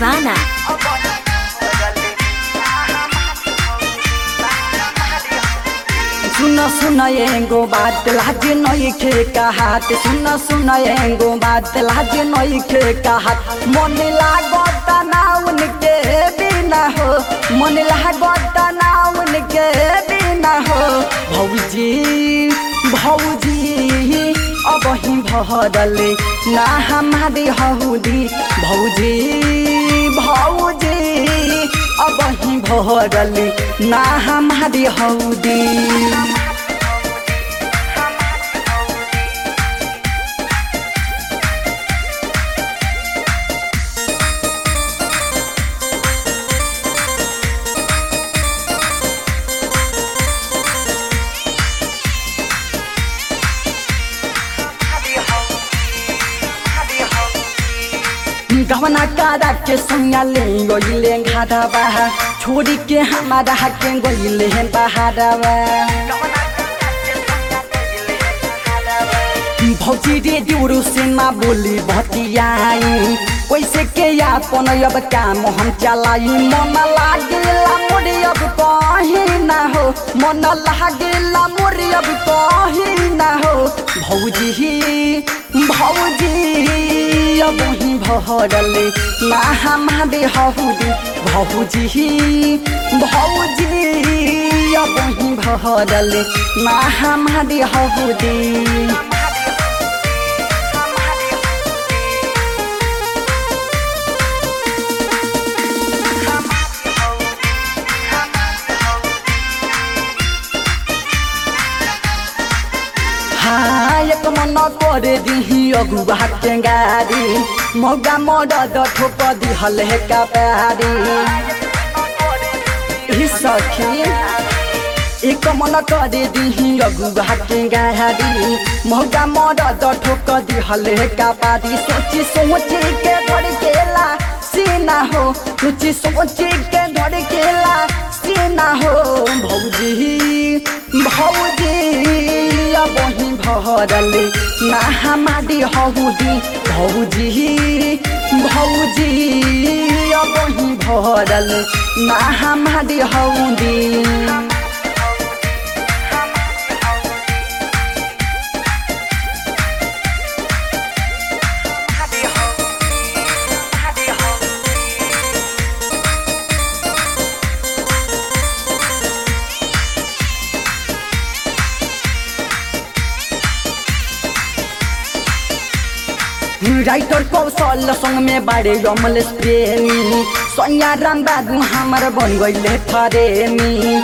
दीवाना सुन सुन एगो बात लाज नइखे कहात सुन सुन एगो बात लाज नइखे कहात मन लागत नाउन के बिना हो मन लागत नाउन के बिना हो भौजी भौजी अब ही भरले ना हमारे हौदी भौजी भौजी अब ही भरले ना हमारे हौदी गवना कारा के संगा ले गइले घाटावा छोड़ी के हमारा के गइले बहारावा भौजी रे दिउरु से ना बोली भतियाई कैसे के यापन अब काम हम चलाई मन लागेला मोरे अब कहीं ना हो मन लागेला मोरे अब कहीं ना हो भौजी भौजी अब ही भरले ना हमारे हौदी भौजी भौजी अब ही भरले ना हमारे हौदी हाँ एक मन करे दिही अगुआ के गाड़ी मौगा मरद ठोक दिहल हे कपारी ई सखी एक मन करे दिही अगुआ के गाड़ी मौगा मरद ठोक दिहल हे कपारी सोची सोची के धर केला सीना हो सोची सोची के धर केला सीना हो भौजी भौजी अब ही भरले ना हमारी हौदी भौजी भौजी अब ही भरले ना हमारी हौदी राइटर कौशल संग में बारे यमल प्रेमी सैया राम बाबू हमार बन गइले फरेमी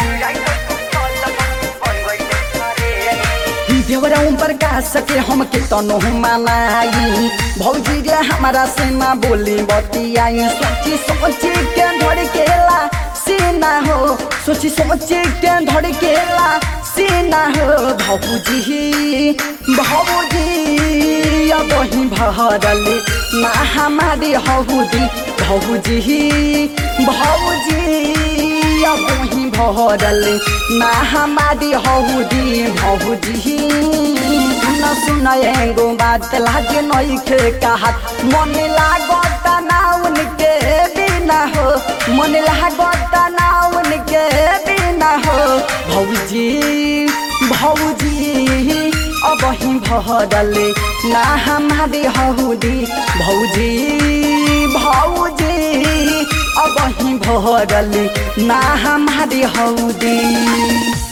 देवरा प्रकाश के हम के तनो मनाई भौजी रे हमारा से ना बोली बतियाई सोची सोची के धड़ केला सीना हो सोची सोची के धड़ केला सीना हो भौजी भौजी अब ही भरले ना हमारी हौदी भौजी भौजी अब ही भरले ना हमारी हौदी भौजी सुन सुन एगो बात लाज नइखे कहत मन लागत नाउन के बिना हो मन लागत नाउन के बिना हो भौजी भौजी अब ही भरले ना हमारे हौदी भौजी भौजी अब ही भरले ना हमारे हौदी